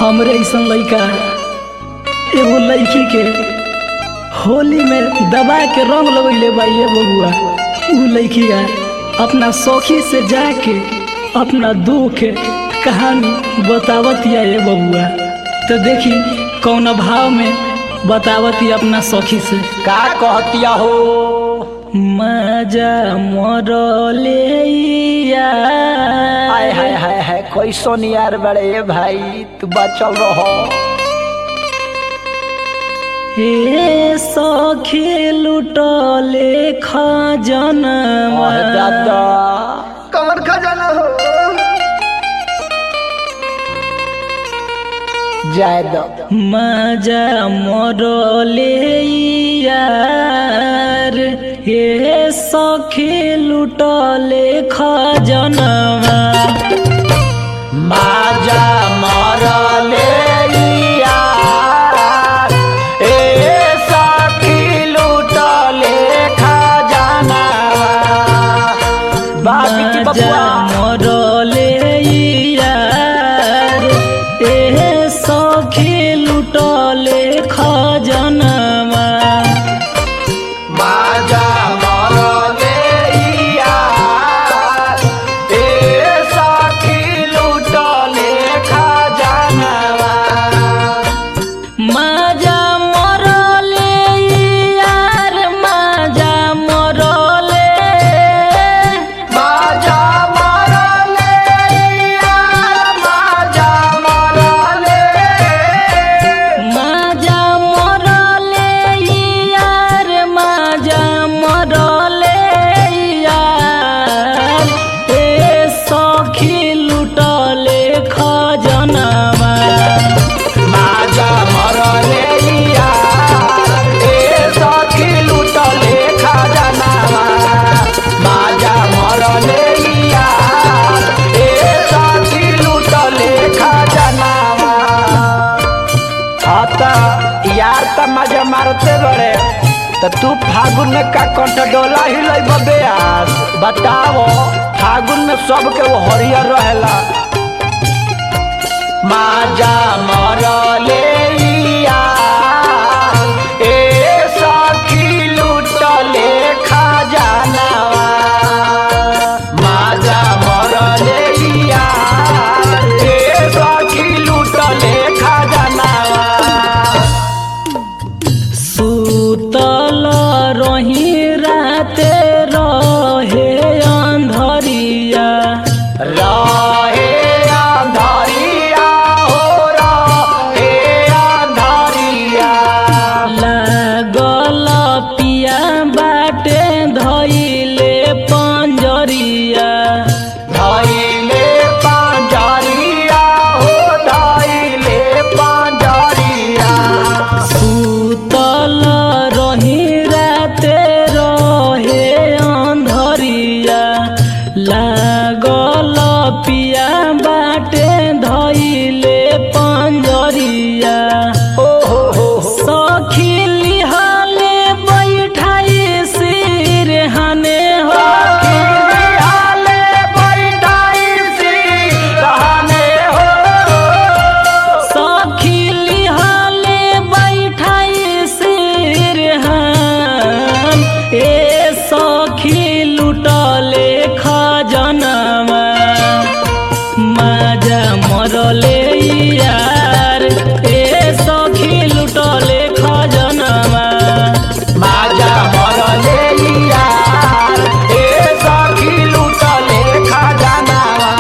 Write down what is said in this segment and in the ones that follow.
हमरे ऐसन लइका एगो लड़की के होली में दबा के रंग लगैले बा ये बबुआ उ लड़की अपना सखी से जाके अपना दुख के कहानी बतावत या ये बबुआ तो देखी कौन भाव में बतावत या अपना सखी से का कहतिया हो मजा मरले हाय हाय हाय हाय कैसन यार बड़े भाई तू बचल रहो हे सखी लुटले खजना अरे दादा कमर खजाना हो जाय दो मजा मरले यार हे सखी लुटले खजनवा माजा मरले यार ए सखी लूटले खजाना बाबी की मजा बबुआ मरले यार हे सखी लुटले खजनवा माजा मरले यार ए सखी लूटले खजानवा माजा मरले यार माजा मरले माजा मरले यार माजा मरले माजा मरले यार माजा मरले यार ए सखी लुटले खजनवा माजा मरले यार ए सखी लूटले खजानावा माजा मरले यार ए सखी लूटले खजानावा आता यार त मजा मारते बड़े त तू फागुन में का कंठ डोला ही लई बबे आज बताओ फागुन में सबके वो हरियर रहेला माजा मरले यार ए सखी लूटले खजानावा माजा मरले यार ए सखी लूटले खजानावा सुतल रही राते रहे अंधरिया रहे अंधारिया हो रहे अंधारिया लागल पिया बाटे धइले पंजरिया धैले पांजरिया हो धैले पांजरिया सुतल रही राते रहे अंधरिया लागल पिया बाटे धइले पंजरिया ओ हो हो सखी लिहाले बैठाई सिरहाने हो हाले बैठाई सी रहने हो सखी लिहाले बैठाई सिरहान ए सखी लुटले खजनवा माजा मरले यार ए सखी लुटले खजनवा माजा मरले यार ए सखी लूटले खजानावा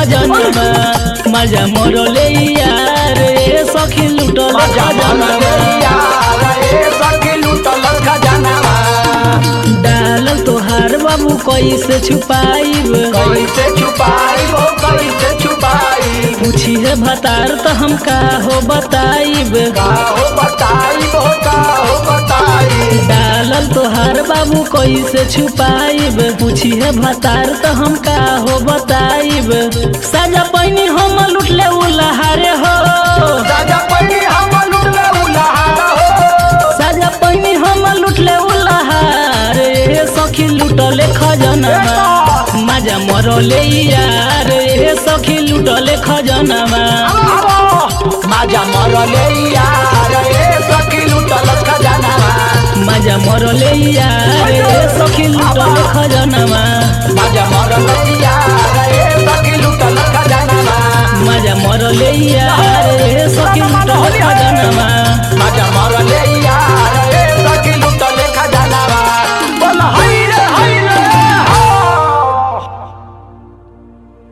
खजनवा मजा मरले यार ए सखी लुटल मजा मरले खजनवा यार ए सखी लूटल खजानावा डालल तोहार बाबू कैसे छुपाइब कैसे छुपाई हो कैसे छुपाई पूछी है भतार तो हम का हो बताइब का हो बताई हो का हो बताई डालल तोहार बाबू कैसे छुपाइब पूछी है भतार तो हम का हो बताइब सजा पैनी हम लुटले उलहारे हो राजा पड़ी हम लुटले उलाहार हो सजा पैनी हम लुटले उलहार ए सखी लुटले खजनवा मजा मरले यार ए सखी लुटले खजनवा आवो माजा मरले यार ए सखी लूटल खजानावा मजा मरले यार ए सखी लुटले खजनवा माजा मरले यार ए सखी लूटल खजानावा मजा मरले यार